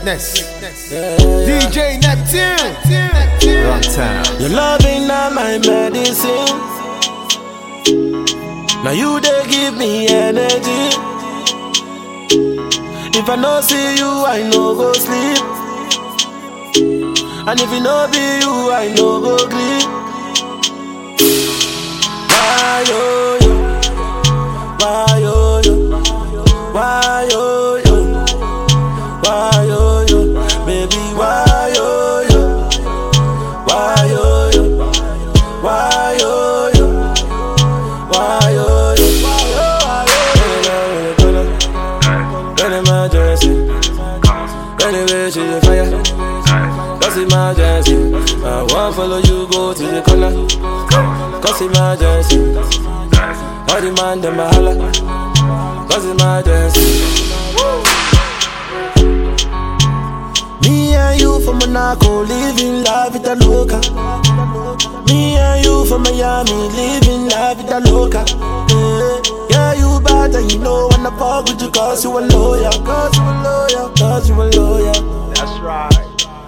Greatness. DJ Neptune. Run town. Your love ain't not my medicine. Now you they give me energy. If I no see you, I no go sleep. And if it no be you, I no go sleep. Why yo yo? Why yo yo? Why yo yo? Why yo yo? Baby, why yo yo? Why yo yo? Why yo yo? Why yo yo? Why yo yo? When emergency, when the way to the fire, cause emergency. I won't follow you go to the corner, cause emergency. All the man them a holla, cause emergency. Me and you from Monaco, living la vida loca. Me and you from Miami, living la vida loca. Yeah, yeah you bad and you know when I fuck with you cause you a lawyer, cause you a lawyer, cause you a lawyer. That's right.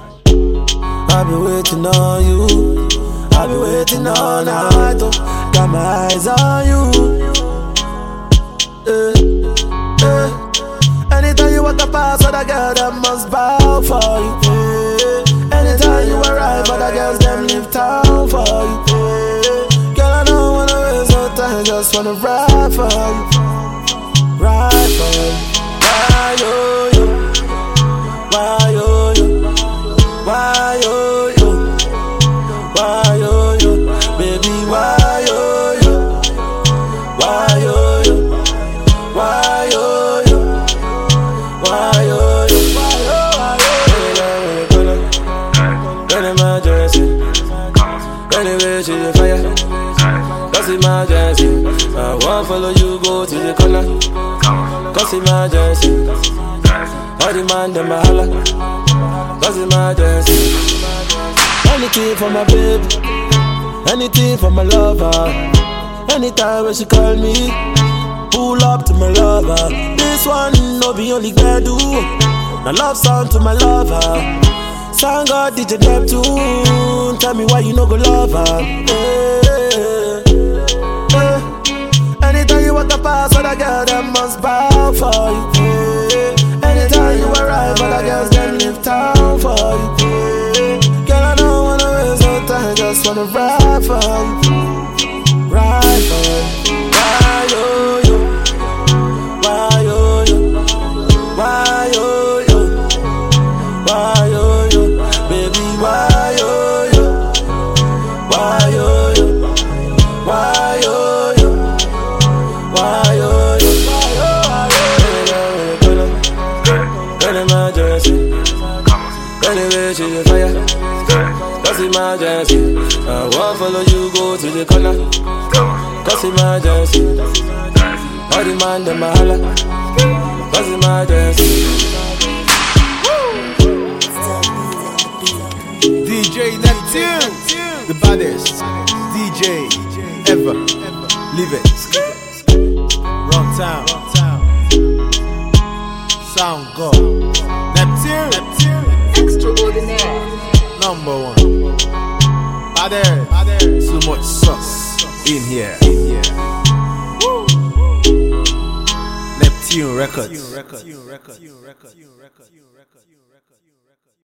I've been waiting on you. I've been waiting all night. Oh. Got my eyes on you. Eh, eh. Anytime you walk past other girl, them must bow for you. Eh. Anytime you arrive, other girls them leave town for you. Eh. Girl, I don't wanna waste no time, just wanna ride for you, ride for you. Why yo yo? Why yo yo? Why yo yo? Why yo yo? Baby, why yo yo? Why yo yo? Why yo yo? Why yo yo? Why yo yo? When emergency, when the way to the fire, cause emergency. I won't follow you go to the corner, cause emergency. All the man them a holla, cause emergency. Anything for my baby, anything for my lover. Anytime when she call me, pull up to my lover. This one no be only do. My love song to my lover. Song God DJ Neptune. Tell me why you no go love her. Eh, eh. Anytime you walk past other girl, them must bow for you. eh. Anytime you arrive, other girls them leave town for you. eh. Girl, I don't wanna waste no time, just wanna ride for you, ride for you. Why yo yo? Why yo yo? Why yo yo? Why yo yo? Baby, why yo yo? Why yo yo? Why yo yo? Why yo yo? Why yo yo? When emergency, when the way to the fire, cause emergency. I won't follow you go to the corner, cause emergency. All the man them a holla, cause emergency. DJ Neptune. The baddest DJ ever. Live it. Run town. Sound God. Neptune. Extraordinaire. Number one. Baddest. Too much sauce in here. Woo. Neptune Records.